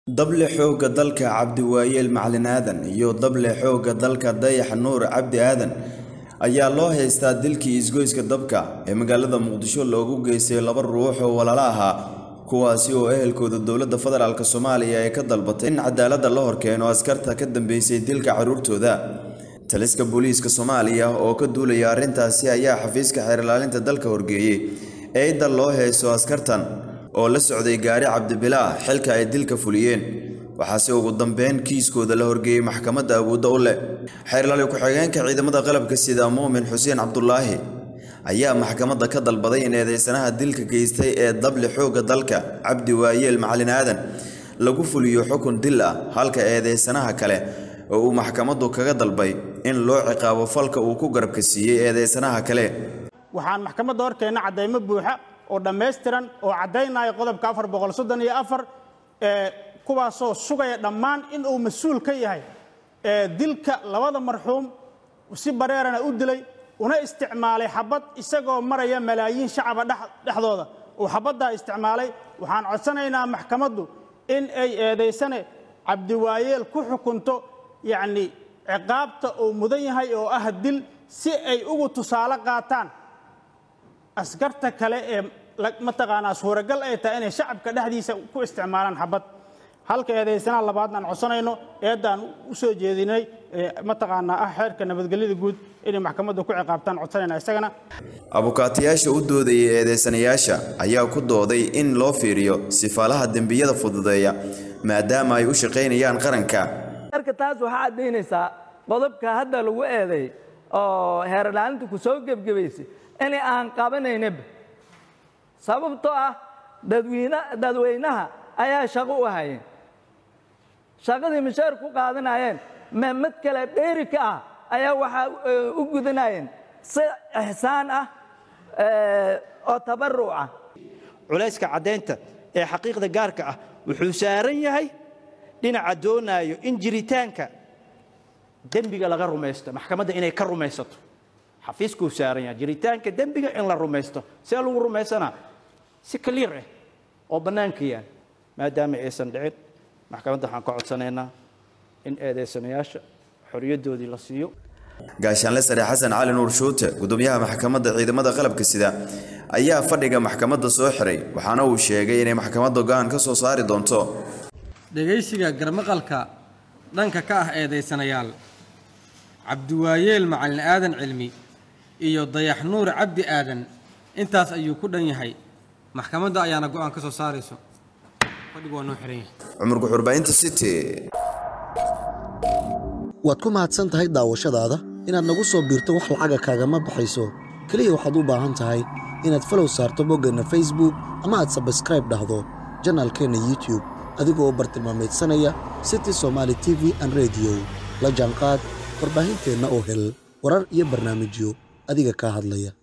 Dable xoogga dalka Cabdiwaayeel Macalin Aadan iyo dable xoogga dalka Dayax Nuur Cabdi Aadan ayaa loo haystaa dilkii isgoyska dabka ee magaalada Muqdisho loogu geystay laba ruux oo walaalo ahaa kuwaasi oo ehelkooda dowladda federaalk Soomaaliya ay ka dalbatay in cadaaladda la horkeeno askarta ka dambeysay dilka carruurtooda taliska booliiska Soomaaliya oo ka duulaya arrintaasi ayaa xafiiska xeer ilaalinta dalka horgeeyay eedda loo haysto askartan oo la socday gaari cabdibilaa xilka ay dilka fuliyeen waxaase ugu dambeyn kiiskooda la horgeeyey maxkamadda awoodda u leh xeer ilaali ku-xigeenka ciidamada qalabka sida muumin xuseen cabdulaahi ayaa maxkamadda ka dalbaday in eedeysanaha dilka geystay ee dable xoogga dalka cabdi waayeel macalin aadan lagu fuliyo xukun dil ah halka eedeysanaha kale oo uu maxkamaddu kaga dalbay in loo ciqaabo falka uu ku garabka siiyey eedeysanaha kale waxaan maxkamadda horkeenna caddaymo buuxa oo dhammaystiran oo caddaynaya qodobka afar boqol soddon iyo afar ee kuwaasoo sugaya dhammaan in uu mas-uul ka yahay ee dilka labada marxuum si bareerana u dilay una isticmaalay xabad isagoo maraya malaayiin shacaba dhexdooda uu xabaddaa isticmaalay waxaan codsanaynaa maxkamaddu in ay eedaysane cabdiwaayeel ku xukunto yacni ciqaabta uu mudan yahay oo ah dil si ay ugu tusaale qaataan askarta kale ee mataqaanaa suuragal ay tahay inay shacabka dhexdiisa ku isticmaalaan xabad halka eedaysanaha labaadna aan codsanayno eeddaan u soo jeedinay mataqaanaa ah xeerka nabadgelyada guud inay maxkamadda ku ciqaabtaan codsanayna isagana abukaatayaasha u doodayay eedeysanayaasha ayaa ku dooday in loo fiiriyo sifaalaha dembiyada fududeeya maadaama ay u shaqaynayaan qaranka marka taas waxaa caddaynaysaa qodobka hadda lagu eeday oo heer ilaalinta ku soo gebgebaysay in aan qabanaynaba sababtoo ah dadweynaha ayaa shaqo u hayeen shaqadii mishaar ku qaadanayeen mid kale dheeri ka ah ayaa waxaa u gudanayeen si ixsaan ah oo tabaruc ah culayska caddaynta ee xaqiiqda gaarka ah wuxuu saaran yahay dhinaca doonaayo in jiritaanka dembiga laga rumaysto maxkamadda inay ka rumaysato xafiiskuu saaran yahay jiritaanka dembiga in la rumaysto see lagu rumaysanaa si kaliir ah oo bannaanka yaal maadaama aysan dhicin maxkamadda waxaan ka codsanaynaa in eedeysanayaasha xoriyaddoodii la siiyo gaashaanle sare xasan cali nuur shuute gudoomiyaha maxkamadda ciidamada qalabka sida ayaa fadhiga maxkamadda soo xiray waxaana uu sheegay inay maxkamadda go-aan ka soo saari doonto dhegaysiga garmaqalka dhanka ka ah eedaysanayaal cabdiwaayeel macalin aadan cilmi iyo dayax nuur cabdi aadan intaas ayuu ku dhan yahay maxkamadda ayaana go-aan ka soo saarayso fadhigu waa noo xiran yahay cumar guxurbaahinta city waad ku mahadsan tahay daawashadaada inaad nagu soo biirto wax lacaga kaagama baxayso keliya waxaad u baahan tahay inaad falow saarto boggeenna facebook ama aad sabskraib dhahdo janaalkeenna youtube adigoo u bartilmaamaydsanaya city somaali t v an rediyo la jaanqaad warbaahinteenna oo hel warar iyo barnaamijyo adiga kaa hadlaya